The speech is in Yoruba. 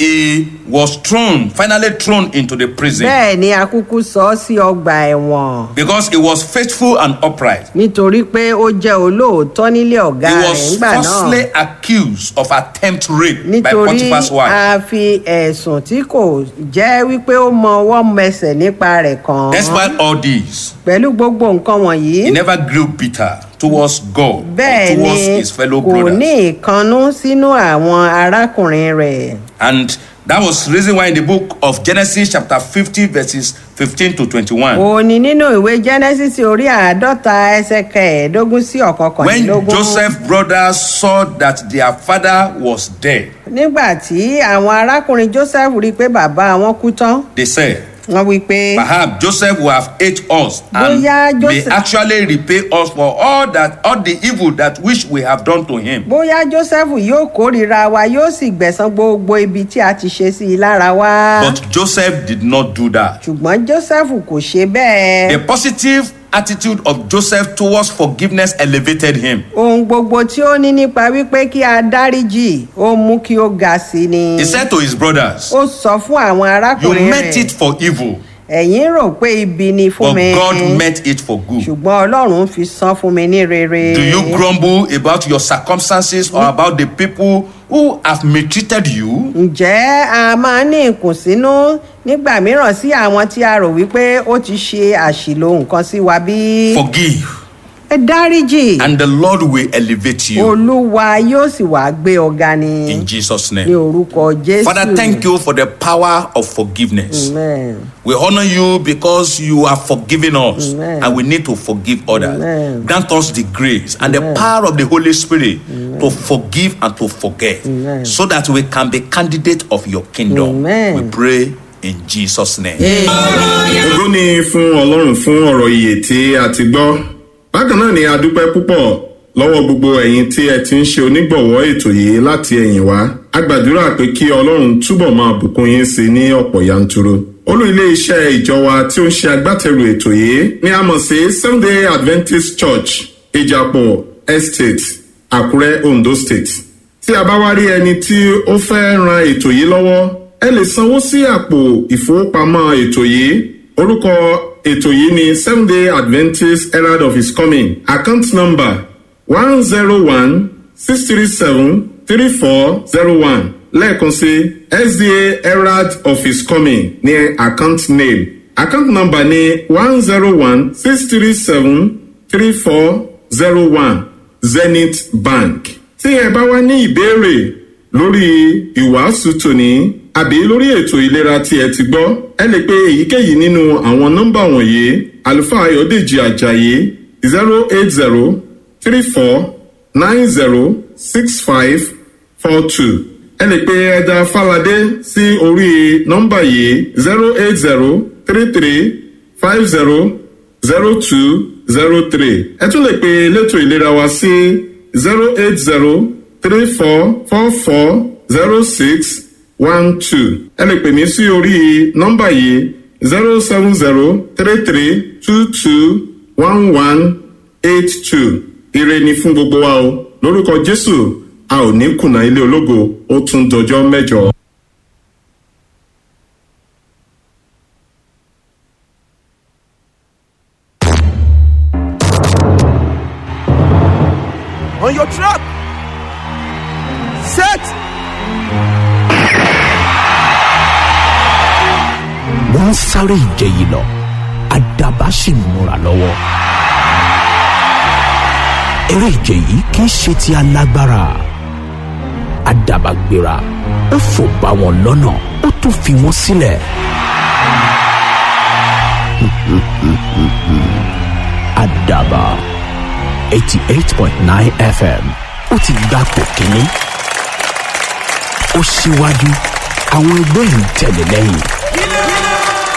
he was thrown, finally thrown into the prison bẹ́ẹ̀ ni akúkú sọ ọ́ sí ọgbà ẹ̀wọ̀n because he was faithful and upright. nítorí pé ó jẹ́ olóòótọ́ nílé ọ̀gá He rẹ̀ was nígbà náà falsely accused of attempt rape by nítorí Potiphar's wife. a fi ẹ̀sùn tí kò jẹ́ wípé ó mọ ọwọ́ mẹsẹ̀ nípa rẹ̀ kàn án Despite all this, pẹ̀lú gbogbo nǹkan wọ̀nyí he never grew bitter towards God or bẹ́ẹ̀ towards ni his fellow kò ní brothers. ìkannú sínú àwọn arákùnrin rẹ̀ And that was the reason why in the book of Genesis, chapter 50, verses 15 to 21, òní nínú ìwé genesis orí àádọ́ta ẹsẹ̀ kẹẹ̀ẹ́dógún sí when ọ̀kọ̀kànlélógún Joseph's brothers saw that their father was dead, nígbà tí àwọn arákùnrin joseph rí i pé bàbá wọn kú tán they said, wọ́n wí pé Perhaps Joseph will have ate us and Bóyá may Joseph- actually repay us for all that all the evil that which we have done to him. bóyá joseph yóò kórìíra wa yóò sì gbẹ̀san gbogbo ibi tí a ti ṣe sí i lára wa But Joseph did not do that. ṣùgbọ́n joseph kò ṣe bẹ́ẹ̀. The positive attitude of Joseph towards forgiveness elevated him. ohun gbogbo tí ó ní nípa wípé kí a dáríjì ó mú kí ó ga sí ni. He said to his brothers, ó sọ fún àwọn You arákùnrin meant it rẹ̀ for evil, ẹ̀yin rò pé ibi ni fún but mi God meant it for good. ṣùgbọ́n ọlọ́run fi san fún mi ní rere. Do you grumble about your circumstances or about the people who have mistreated you? ǹjẹ́ a máa ní ìkùnsínú nígbà mìíràn sí àwọn tí a rò wípé ó ti ṣe àṣìlò nǹkan sí wa bí. Forgive, ẹ dáríjì and the Lord will elevate you olúwa yóò sì wá gbé ọ̀gá ni in Jesus' ní name. orúkọ jésù. Father, thank you for the power of forgiveness. Amen. We honor you because you are forgiving us Amen. and we need to forgive others. Amen. Grant us the grace and the power of the Holy Spirit to forgive and to forget Amen. so that we can be candidate of your kingdom. Amen. We pray in Jesus' name. ògo ni fún ọlọ́run fún ọ̀rọ̀ ìyè tí a ti gbọ́ bákan náà ni a dúpẹ́ púpọ̀ lọ́wọ́ gbogbo ẹ̀yin tí ẹ ti ń ṣe onígbọ̀wọ́ ètò yìí láti ẹ̀yìn wá a gbàdúrà pé kí ọlọ́run túbọ̀ máa bùkún yín sí ní ọ̀pọ̀ yanturu olú ilé iṣẹ́ ìjọ wa tí ó ń ṣe agbátẹrù ètò yìí ni a mọ̀ sí sunday adventist church ìjàpọ̀ estate àkúrẹ́ ondo state tí a bá wá rí ẹni tí ó fẹ́ ran ètò yìí lọ́wọ́ ẹ lè sanwó sí àpò ìfowópamọ́ ètò yìí orúkọ ètò yìí ni seven day adventist herald of his coming account number one zero one six three seven three four zero one lẹ́ẹ̀kan sí sda herald of his coming ní account name account number ni one zero one six three seven three four zero one zenith bank tí ẹ bá wá ní ìbéèrè lórí ìwàásù tòní àbí lórí ètò ìlera tí ẹ ti gbọ́ ẹ lè pe èyíkéyìí nínú àwọn nọ́mbà wọ̀nyí àlùfáà ayọ̀dèjì ajayi zero eight zero three four nine zero six five four two ẹ lè pe ẹja falade sí orí nọ́mbà yìí zero eight zero three three five zero zero two zero three ẹ tún lè pe elétò ìlera wa sí zero eight zero three four four four zero six one two ẹ lè pè mí sí orí nọ́mbà yìí zero seven zero three three two two one one eight two ire ni fún gbogbo wa o lórúkọ jésù a ò ní kùnà ilé ológo ó tún dọjọ́ mẹ́jọ. on your trap. Set. wọ́n ń sáré ìje yìí lọ àdàbà sì ń múra lọ́wọ́. eré ìje yìí kì í ṣe ti alágbára àdàbà gbéra ó fò bá wọn lọ́nà ó tún fi wọ́n sílẹ̀. àdàbà eighty eight point nine fm ó ti gbapò kínní ó síwájú àwọn ẹgbẹ́ ń tẹ̀lé lẹ́yìn.